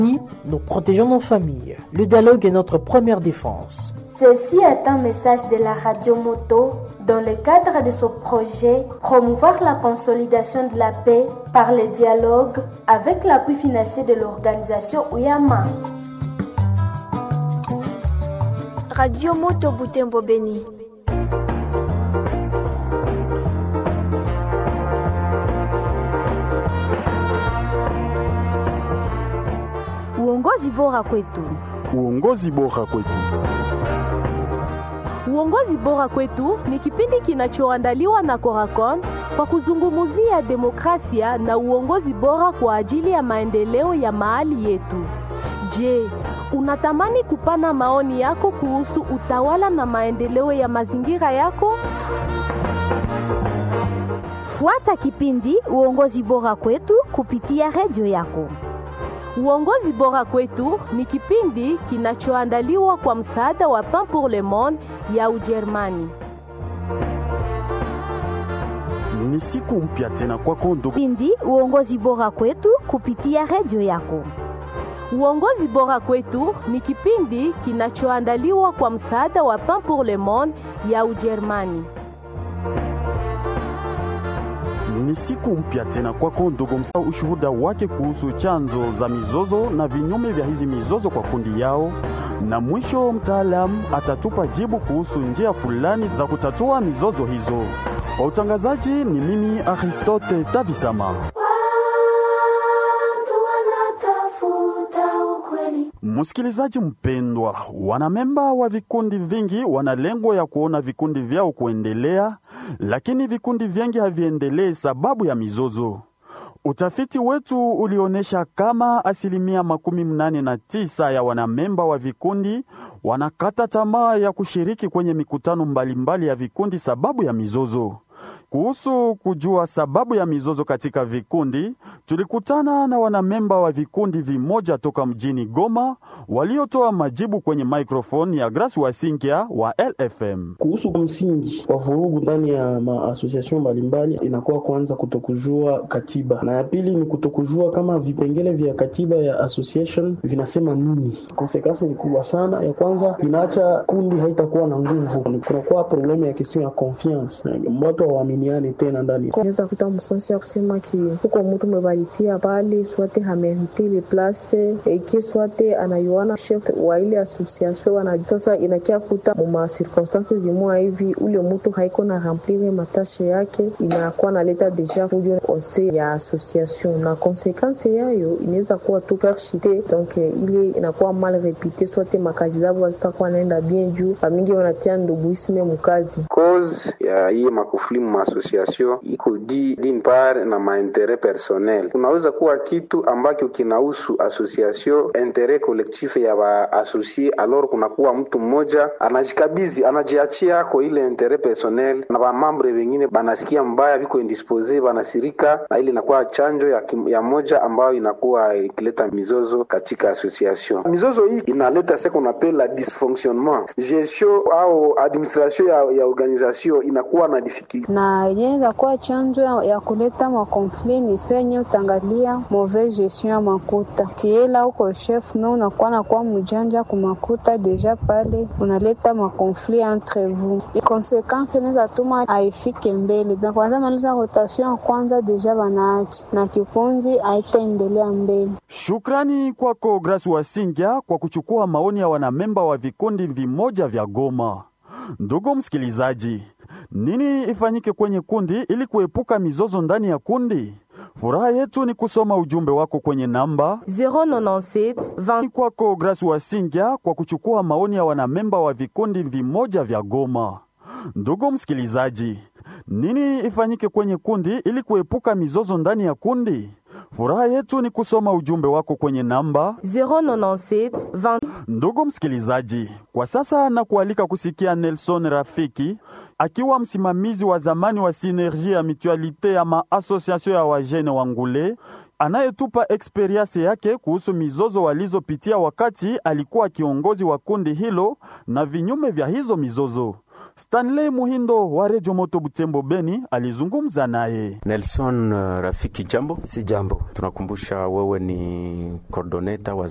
Nous protégeons nos familles. Le dialogue est notre première défense. Ceci est un message de la radio Moto dans le cadre de ce projet Promouvoir la consolidation de la paix par le dialogue avec l'appui financier de l'organisation Uyama. Radio Moto Butembo Beni. Uongozi bora kwetu. Uongozi bora kwetu. Uongozi bora kwetu ni kipindi kinachoandaliwa na Coracon kwa kuzungumzia demokrasia na uongozi bora kwa ajili ya maendeleo ya mahali yetu. Je, unatamani kupana maoni yako kuhusu utawala na maendeleo ya mazingira yako? Fuata kipindi Uongozi bora kwetu kupitia redio yako. Uongozi bora kwetu ni kipindi kinachoandaliwa kwa msaada wa Pain pour le Monde ya Ujerumani. Ni siku mpya tena kwako ndugu. Kipindi Uongozi bora kwetu kupitia redio yako. Uongozi bora kwetu ni kipindi kinachoandaliwa kwa msaada wa Pain pour le Monde ya Ujerumani. Ni siku mpya tena kwako ndugu, msa ushuhuda wake kuhusu chanzo za mizozo na vinyume vya hizi mizozo kwa kundi yao, na mwisho mtaalamu atatupa jibu kuhusu njia fulani za kutatua mizozo hizo. Kwa utangazaji ni mimi Aristote Tavisama. Msikilizaji mpendwa, wanamemba wa vikundi vingi wana lengo ya kuona vikundi vyao kuendelea, lakini vikundi vingi haviendelee sababu ya mizozo. Utafiti wetu ulionyesha kama asilimia makumi mnane na tisa ya wanamemba wa vikundi wanakata tamaa ya kushiriki kwenye mikutano mbalimbali mbali ya vikundi sababu ya mizozo. Kuhusu kujua sababu ya mizozo katika vikundi, tulikutana na wanamemba wa vikundi vimoja toka mjini Goma waliotoa majibu kwenye microphone ya Grace Wasinkia wa LFM. Kuhusu msingi wa vurugu ndani ya maasosiasyon mbalimbali, inakuwa kwanza kutokujua katiba, na ya pili ni kutokujua kama vipengele vya katiba ya association vinasema nini. Konsekansi ni kubwa sana. Ya kwanza inaacha kundi haitakuwa na nguvu, kunakuwa problemu ya question ya confiance, watu hawaaminiane tena ndani. Unaweza kuta msonsi ya kusema ki huko mtu umebaritia pale swate hamerite le place eki swate anayuana chef wa ile association wana sasa, inakia kuta muma circonstances zimwa hivi ule mtu haiko na remplir matashe yake, inakuwa naleta deja fujo ose ya association, na konsekansi yayo inaweza kuwa tu perchite, donc ile inakuwa mal repite, swate makazi zabo hazitakuwa naenda bien juu bamingi wanatia nduguisme mukazi cause ya hii makufuli mu association iko di d'une part na mainteret personnel. Kunaweza kuwa kitu ambacho kinahusu association interet collectif ya baasosie, alors kunakuwa mtu mmoja anajikabizi anajiachia ako ile interet personnel, na bamambre wengine banasikia mbaya, biko indispose, banasirika, na ile inakuwa chanjo ya, kim, ya moja ambayo inakuwa ikileta mizozo katika association. Mizozo hii inaleta ce qu'on appelle la dysfonctionnement gestion au administration ya, ya organisation inakuwa na difficulty na yenyewe inakuwa chanzo ya, ya kuleta makonfli ni senye utangalia mauvaise gestion ya makuta tiela uko chef me unakuwa nakuwa mjanja kumakuta deja pale unaleta makonfli entre vous konsekansi inaweza tuma aifike mbele na kwanza maliza rotation ya kwanza deja banaachi na kikunzi haitaendelea mbele Shukrani kwako Grace Wasingya kwa kuchukua maoni ya wanamemba wa vikundi vimoja vya Goma. Ndugu msikilizaji, nini ifanyike kwenye kundi ili kuepuka mizozo ndani ya kundi? Furaha yetu ni kusoma ujumbe wako kwenye namba 097 20 kwako Grace Wasingya kwa kuchukua maoni ya wanamemba wa vikundi vimoja vya Goma. Ndugu msikilizaji, nini ifanyike kwenye kundi ili kuepuka mizozo ndani ya kundi? Furaha yetu ni kusoma ujumbe wako kwenye namba 097 20 Ndugu msikilizaji, kwa sasa na kualika kusikia Nelson Rafiki akiwa msimamizi wa zamani wa Sinergie ya Mutualite ya maasosiasio ya wajene wa Ngule anayetupa eksperiensi yake kuhusu mizozo walizopitia wakati alikuwa kiongozi wa kundi hilo na vinyume vya hizo mizozo. Stanley Muhindo wa Redio Moto Butembo Beni alizungumza naye. Nelson uh, Rafiki, jambo. Si jambo. Tunakumbusha wewe ni coordinator wa